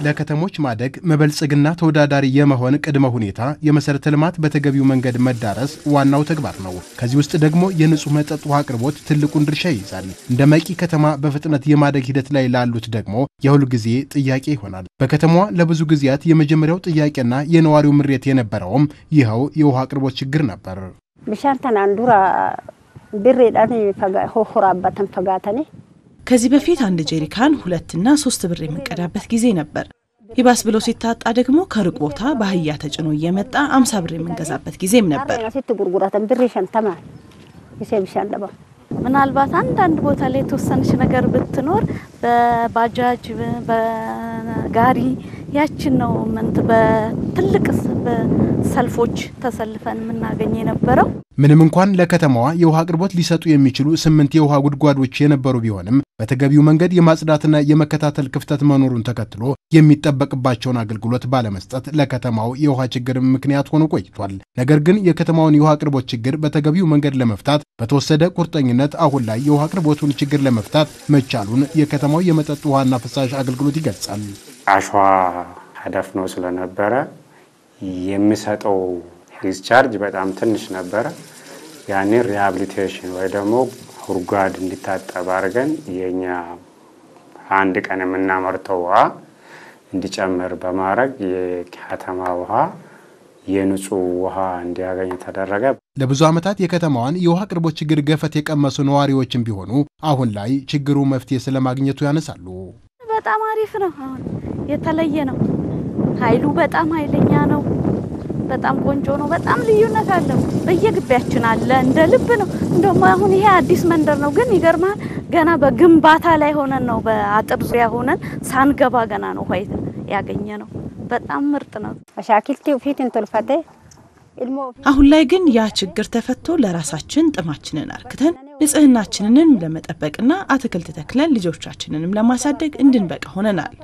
ለከተሞች ማደግ መበልጸግና ተወዳዳሪ የመሆን ቅድመ ሁኔታ የመሰረተ ልማት በተገቢው መንገድ መዳረስ ዋናው ተግባር ነው። ከዚህ ውስጥ ደግሞ የንጹህ መጠጥ ውሃ አቅርቦት ትልቁን ድርሻ ይይዛል። እንደ መቂ ከተማ በፍጥነት የማደግ ሂደት ላይ ላሉት ደግሞ የሁል ጊዜ ጥያቄ ይሆናል። በከተማዋ ለብዙ ጊዜያት የመጀመሪያው ጥያቄና የነዋሪው ምሬት የነበረውም ይኸው የውሃ አቅርቦት ችግር ነበር። ብሻን ተናን ዱራ ብሬዳን ሆራበተን ፈጋተኔ ከዚህ በፊት አንድ ጄሪካን ሁለትና ሶስት ብር የምንቀዳበት ጊዜ ነበር። ይባስ ብሎ ሲታጣ ደግሞ ከሩቅ ቦታ በአህያ ተጭኖ እየመጣ አምሳ ብር የምንገዛበት ጊዜም ነበር። ሲት ጉርጉራተን ብሬ ሸንተማ ሴ ብሻን ደባ ምናልባት አንዳንድ ቦታ ላይ የተወሰነች ነገር ብትኖር በባጃጅ በጋሪ ያችን ነው ምንት በትልቅ ሰልፎች ተሰልፈን የምናገኝ የነበረው። ምንም እንኳን ለከተማዋ የውሃ አቅርቦት ሊሰጡ የሚችሉ ስምንት የውሃ ጉድጓዶች የነበሩ ቢሆንም በተገቢው መንገድ የማጽዳትና የመከታተል ክፍተት መኖሩን ተከትሎ የሚጠበቅባቸውን አገልግሎት ባለመስጠት ለከተማው የውሃ ችግር ምክንያት ሆኖ ቆይቷል። ነገር ግን የከተማውን የውሃ አቅርቦት ችግር በተገቢው መንገድ ለመፍታት በተወሰደ ቁርጠኝነት አሁን ላይ የውሃ አቅርቦቱን ችግር ለመፍታት መቻሉን የከተማው የመጠጥ ውሃና ፍሳሽ አገልግሎት ይገልጻል። አሸዋ ተደፍኖ ስለነበረ የሚሰጠው ዲስቻርጅ በጣም ትንሽ ነበረ። ያኔ ሪሃብሊቴሽን ወይ ደግሞ ጉድጓድ እንዲታጠብ አድርገን የኛ አንድ ቀን የምናመርተው ውሃ እንዲጨምር በማድረግ የከተማ ውሃ የንጹህ ውሃ እንዲያገኝ ተደረገ። ለብዙ ዓመታት የከተማዋን የውሃ አቅርቦት ችግር ገፈት የቀመሱ ነዋሪዎችም ቢሆኑ አሁን ላይ ችግሩ መፍትሄ ስለማግኘቱ ያነሳሉ። በጣም አሪፍ ነው። አሁን የተለየ ነው። ኃይሉ በጣም ኃይለኛ ነው። በጣም ቆንጆ ነው። በጣም ልዩነት አለው። በየግቢያችን አለ፣ እንደ ልብ ነው። እንደውም አሁን ይሄ አዲስ መንደር ነው፣ ግን ይገርማል። ገና በግንባታ ላይ ሆነን ነው፣ በአጥር ዙሪያ ሆነን ሳንገባ ገና ነው ውሃ ያገኘ ነው። በጣም ምርጥ ነው። ሻኪልቲ ፊትን ቶልፈቴ አሁን ላይ ግን ያ ችግር ተፈቶ ለራሳችን ጥማችንን አርክተን ንጽህናችንንም ለመጠበቅና አትክልት ተክለን ልጆቻችንንም ለማሳደግ እንድንበቃ ሆነናል።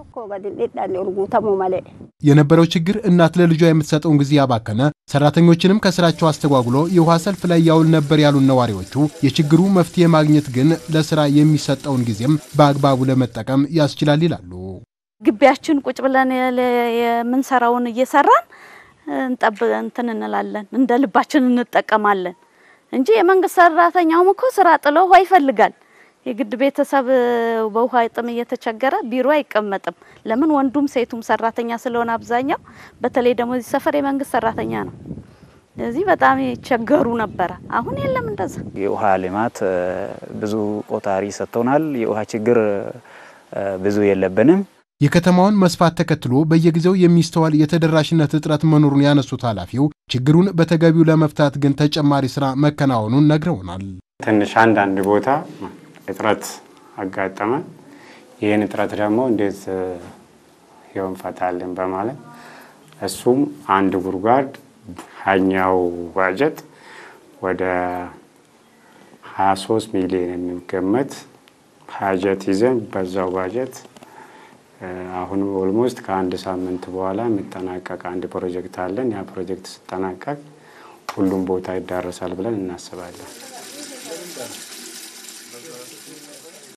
የነበረው ችግር እናት ለልጇ የምትሰጠውን ጊዜ ያባከነ፣ ሰራተኞችንም ከስራቸው አስተጓጉሎ የውሃ ሰልፍ ላይ ያውል ነበር ያሉን ነዋሪዎቹ የችግሩ መፍትሄ ማግኘት ግን ለስራ የሚሰጠውን ጊዜም በአግባቡ ለመጠቀም ያስችላል ይላሉ። ግቢያችን ቁጭ ብለን የምንሰራውን እየሰራን እንጠብ እንትን እንላለን እንደ ልባችን እንጠቀማለን እንጂ የመንግስት ሰራተኛውም እኮ ስራ ጥሎ ውሃ ይፈልጋል። የግድ ቤተሰብ በውሃ ጥም እየተቸገረ ቢሮ አይቀመጥም። ለምን ወንዱም ሴቱም ሰራተኛ ስለሆነ አብዛኛው፣ በተለይ ደግሞ እዚህ ሰፈር የመንግስት ሰራተኛ ነው። እዚህ በጣም ይቸገሩ ነበረ። አሁን የለም እንደዛ። የውሃ ልማት ብዙ ቆጣሪ ሰጥቶናል። የውሃ ችግር ብዙ የለብንም። የከተማውን መስፋት ተከትሎ በየጊዜው የሚስተዋል የተደራሽነት እጥረት መኖሩን ያነሱት ኃላፊው ችግሩን በተገቢው ለመፍታት ግን ተጨማሪ ስራ መከናወኑን ነግረውናል። ትንሽ አንዳንድ ቦታ እጥረት አጋጠመ። ይህን እጥረት ደግሞ እንዴት ይሆን ፈታልን በማለት እሱም አንድ ጉድጓድ ሀኛው ባጀት ወደ 23 ሚሊዮን የሚገመት ባጀት ይዘን በዛው ባጀት አሁን ኦልሞስት ከአንድ ሳምንት በኋላ የሚጠናቀቅ አንድ ፕሮጀክት አለን። ያ ፕሮጀክት ሲጠናቀቅ ሁሉም ቦታ ይዳረሳል ብለን እናስባለን።